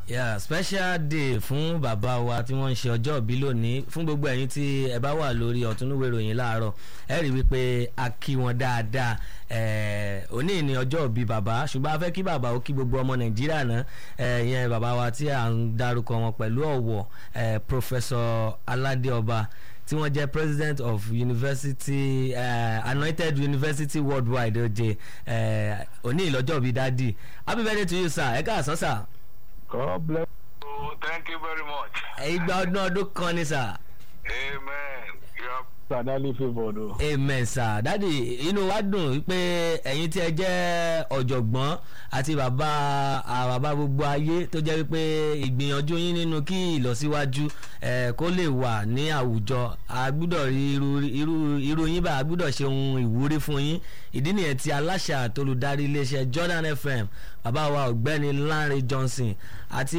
yeah special day fún bàbá wa tí wọ́n ń ṣe ọjọ́ ìbí lónìí fún gbogbo ẹ̀yin tí ẹ bá wà lórí ọ̀túnúwé ìròyìn láàárọ̀ ẹ rí wípé a kí wọn dáadáa ẹ̀ òní ni ọjọ́ ìbí bàbá ṣùgbọ́n a fẹ́ kí bàbá ó kí gbogbo ọmọ nàìjíríà náà ẹ̀ yẹn bàbá wa tí à ń darúkọ wọn pẹ̀lú ọ̀wọ̀ ẹ̀ professor aládé ọba tí wọ́n jẹ́ president of university uh, anointed university worldwide ọjẹ́ òní ìlọ́jọ́ bíi dádì happy birthday to you sir ẹ káàsán sir. God bless. Oh, thank you very much. ìgbà ọdún ọdún kan ni sir. Amen. You are Sadali favored o. amen sir dádì inú wa dùn pé ẹ̀yin tí ẹ jẹ́ ọ̀jọ̀gbọ́n àti bàbá à, bàbá gbogbo ayé tó jẹ́ wípé ìgbìyànjú yín nínú kí ìlọsíwájú ẹ̀ kó lè wà ní àwùjọ a gbúdọ̀ rí irú irú irú yín bá a gbúdọ̀ ṣe ohun ìwúrí fún yín ìdí nìyẹn tí aláṣà àtolùdarí iléeṣẹ́ Jordan FM bàbá wa ọ̀gbẹ́ni Lanre Johnson àti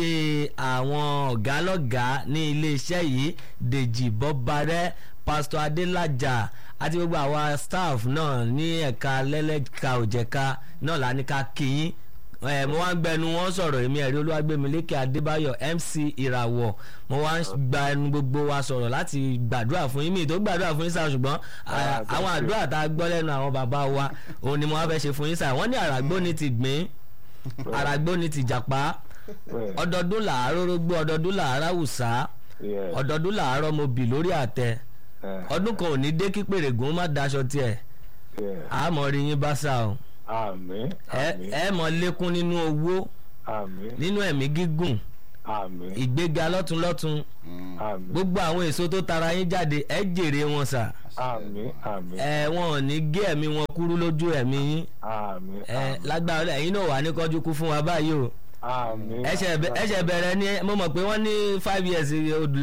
àwọn ọ̀gá lọ́gàá ní iléeṣẹ́ yìí Dèjì Bọ́barẹ́ pastor adélájà àti gbogbo àwa staff náà ní ẹ̀ka lẹ́lẹ́ka òjẹ̀ka náà la ní ká kíyín ẹ mo wá ń gbẹnu wọn sọ̀rọ̀ èmi ẹ̀rí olúwàgbẹ̀mílékè adébáyọ̀ mc ìràwọ̀ mo wá ń gba ẹnu gbogbo wa sọ̀rọ̀ láti gbàdúrà fún yín mi tó gbàdúrà fún yín sáà ṣùgbọ́n à, àwọn àdúrà tá a gbọ́ lẹ́nu àwọn bàbá wa òun ni mo wá fẹ́ ṣe fún yín sáà wọ́n ní àràgbó ni ti gbìn àràgbó ni ti jàpá ọdọọdún làárọ̀ rógbó ọdọọdún làárọ̀ àwùsá Yes. ọdọọdún làárọ̀ mo bì lórí àtẹ Eh, ọdún kan ò ní dé kí pèrègùn má daṣọ tiẹ̀ yes. àmọ́ rí yín bá sá o Àmín. ẹ Àmín. ẹ mọ̀ lékún nínú owó Àmín. nínú ẹ̀mí gígùn Àmín. ìgbéga lọ́túnlọ́tún Àmín. gbogbo àwọn èso tó tara yín jáde ẹ jèrè wọn sà Àmín. Àmín. ẹ wọn ò ní gé ẹ̀mí wọn kúrú lójú ẹ̀mí yín Àmín. ẹ lágbára ẹ̀yin náà wà ní kọjú kú fún wa báyìí o Àmín. ẹsẹ̀ bẹ- ẹsẹ̀ bẹ̀rẹ̀ ni mo mọ̀ pé wọ́n ní five years odò